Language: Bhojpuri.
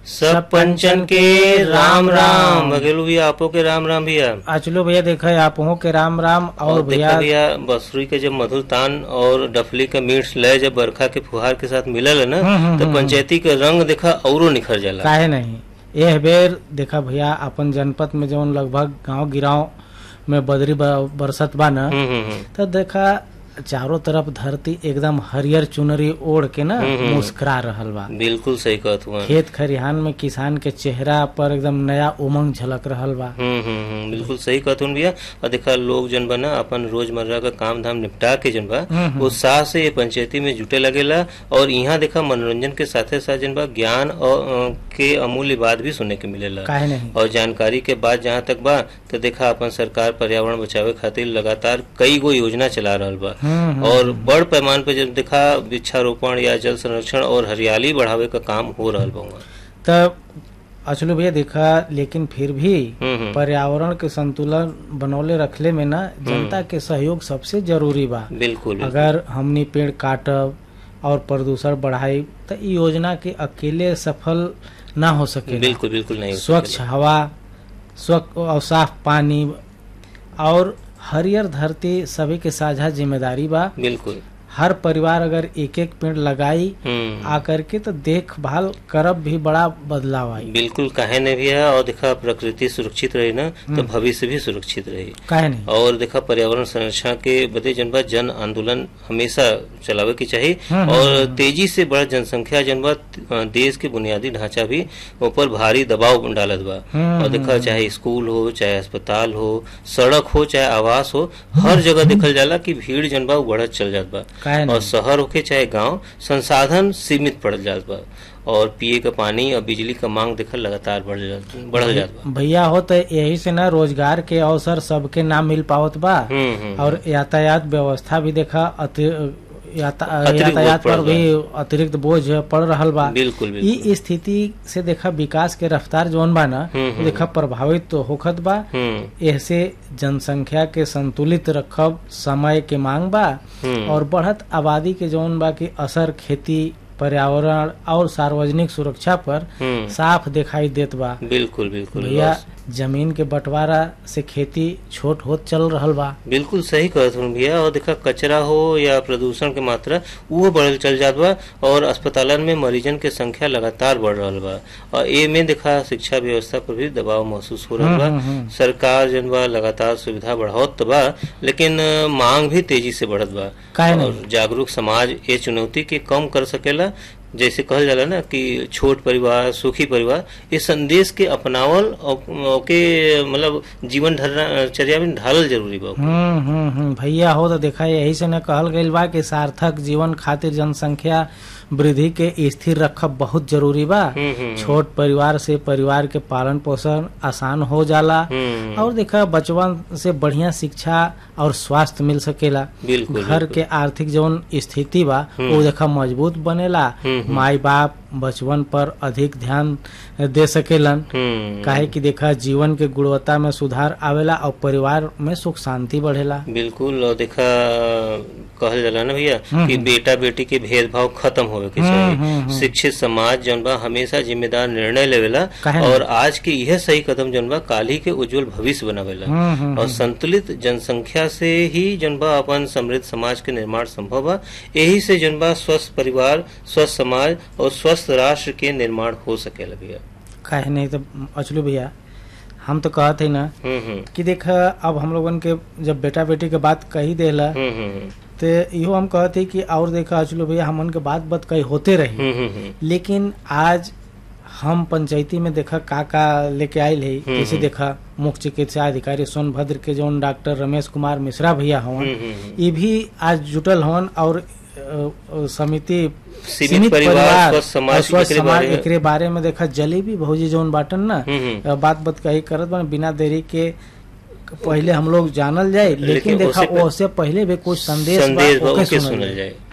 सब पंचन के राम राम बघेलू भैया आपो के राम राम भैया अचलो भैया देखा है आप के राम राम और और भैया देखा भैया बसुरी के जब मधुर तान और डफली का मीठ लय जब बरखा के फुहार के साथ मिलल है ना हम्म, हम्म, तो हम्म। पंचायती के रंग देखा औरो निखर जाला काहे नहीं यह बेर देखा भैया अपन जनपद में जौन लगभग गांव गिराव में बदरी ब- बरसत बा न हम्म, हम्म, हम्म। तो देखा चारों तरफ धरती एकदम हरियर चुनरी ओढ़ के ना हम्म, हम्म। मुस्कुरा रहल बा बिल्कुल सही कहत हुआ खेत खरिहान में किसान के चेहरा पर एकदम नया उमंग झलक रहल बा हम्म हम्म हम्म, बिल्कुल सही कहत हूँ भैया और देखा लोग जन बा ना अपन रोजमर्रा का काम धाम निपटा के जन बा हम्म, हम्म। उत्साह से ये पंचायती में जुटे लगेला और यहाँ देखा मनोरंजन के साथे साथ जन बा ज्ञान और अ, के अमूल्य बात भी सुने के मिलेला काहे नहीं और जानकारी के बाद जहाँ तक बा तो देखा अपन सरकार पर्यावरण बचावे खातिर लगातार कई गो योजना चला रहल बा हम्म, हम्म। और बड़ पैमाने पे जब देखा वृक्षारोपण या जल संरक्षण और हरियाली बढ़ावे का काम हो रहल बा वहाँ। तब अचलो भैया देखा लेकिन फिर भी हम्म हम्म पर्यावरण के संतुलन बनौले रखले में ना जनता के सहयोग सबसे जरूरी बा बिल्कुल बिल्कुल। अगर हमनी पेड़ काटब और प्रदूषण बढ़ाई तो इ योजना के अकेले सफल ना हो सके बिल्कुल बिल्कुल नहीं हो स्वच्छ सकेला। हवा स्वच्छ और साफ पानी और हरियर धरती सभी के साझा जिम्मेदारी बा बिल्कुल हर परिवार अगर एक एक पेड़ लगाई हम्म आकर के तो देखभाल करब भी बड़ा बदलाव आई बिल्कुल काहे ने भी है और देखा प्रकृति सुरक्षित रही ना तो भविष्य भी सुरक्षित रही काहे नहीं और देखा पर्यावरण संरक्षण के बदे जनबा जन आंदोलन हमेशा चलावे की चाहिए हम्म, और तेजी से बढ़ जनसंख्या जनबा अ, देश के बुनियादी ढांचा भी ऊपर भारी दबाव डालत बा हम्म, और देखा चाहे स्कूल हो चाहे अस्पताल हो सड़क हो चाहे आवास हो हर जगह देखल जाला कि भीड़ जनबा बढ़त चल जात बा काहे और नहीं शहर होके चाहे गांव संसाधन सीमित पड़ जात बा और पिए का पानी और बिजली का मांग देखल लगातार बढ़ जात बढ़ल जात बा भैया हो तो यही से ना रोजगार के अवसर सबके ना मिल पावत बा हम्म हम्म और यातायात व्यवस्था भी देखा अति याता, अतिरिक्त यातायात बोझ पर पड़ भी अतिरिक्त बोझ पड़ रहल बा बिल्कुल बिल्कुल ई स्थिति से देखा विकास के रफ्तार जौन बा ना हम्म, वो हम्म। देखा प्रभावित तो होखत बा हम्म ऐसे जनसंख्या के संतुलित रखब समय के मांग बा हम्म और बढ़त आबादी के जौन बा के असर खेती पर्यावरण और सार्वजनिक सुरक्षा पर हम्म साफ दिखाई देत बा बिल्कुल बिल्कुल भैया बस। जमीन के बंटवारा से खेती छोट होत चल रहल बा बिल्कुल सही कहत हूँ भैया और देखा कचरा हो या प्रदूषण के मात्रा वो बढ़ल चल जात बा और अस्पतालन में मरीजन के संख्या लगातार बढ़ रहल बा और ए में देखा शिक्षा व्यवस्था पर भी दबाव महसूस हो रहल बा हम्म, हम्म, हम्म। सरकार जन बा लगातार सुविधा बढ़ावत तो बा लेकिन अ, मांग भी तेजी से बढ़त बा काहे नहीं? और जागरूक समाज ये चुनौती के कम कर सकेला जैसे कहल जाला ना कि छोट परिवार सुखी परिवार इस संदेश के अपनावल और और के मतलब जीवन चर्या में ढालल जरूरी बा हम्म हम्म हम्म भैया हो तो देखा यही से न कहल गईल बा कि सार्थक जीवन खातिर जनसंख्या वृद्धि के स्थिर रखब बहुत जरूरी बा हम्म, हम्म, छोट परिवार से परिवार के पालन पोषण आसान हो जाला हम्म, और देखा बचपन से बढ़िया शिक्षा और स्वास्थ्य मिल सकेला बिल्कुल घर बिल्कुल। के आर्थिक जौन स्थिति बा वो देखा मजबूत बनेला हम्म, माई बाप बचपन पर अधिक ध्यान दे सकेलन हम्म, काहे कि देखा जीवन के गुणवत्ता में सुधार आवेला और परिवार में सुख शांति बढ़ेला बिल्कुल और देखा कहल जाला ना भैया हम्म, कि बेटा बेटी के भेदभाव खत्म होवे के हम्म, चाहिए हम्म, हम्म। शिक्षित समाज जौन बा हमेशा जिम्मेदार निर्णय लेवेला काहे नहीं? और आज के यह सही कदम जौन बा काल ही के उज्जवल भविष्य बनावेला हम्म, हम्म, और संतुलित जनसंख्या से ही जौन बा अपन समृद्ध समाज के निर्माण संभव बा यही से जौन बा स्वस्थ परिवार स्वस्थ समाज और स्वस्थ राष्ट्र के निर्माण हो सकेला भैया काहे नहीं तो अचलू भैया हम तो कहते ही ना हम्म हम्म कि देखा अब हम लोगन के जब बेटा बेटी के बात कही देला हम्म हम्म तो इहो हम कहते कि और देखा अचलू भैया हमन के बात बात कही होते रही हम्म हम्म हम्म लेकिन आज हम पंचायती में देखा का का लेके आयल है हम्म, जैसे हम्म। देखा मुख्य चिकित्सा अधिकारी सोनभद्र के जौन डॉक्टर रमेश कुमार मिश्रा भैया हवन हम्म, हम्म, हम्म। ये भी आज जुटल हवन और अ, अ, समिति सीमित परिवार, स्वस्थ समाज और स्वस्थ एकरे समाज बारे में- एकरे बारे में देखा जलेबी भौजी जौन बाटन ना हम्म, हम्म। अ, बात बात कही करत बन बिना देरी के पहले हम लोग जानल जाए लेकिन, लेकिन देखा उससे पह- उससे पहले भी कुछ संदेश बा, संदेश बा, ओके ओके सुनल सुनल जाए। जाए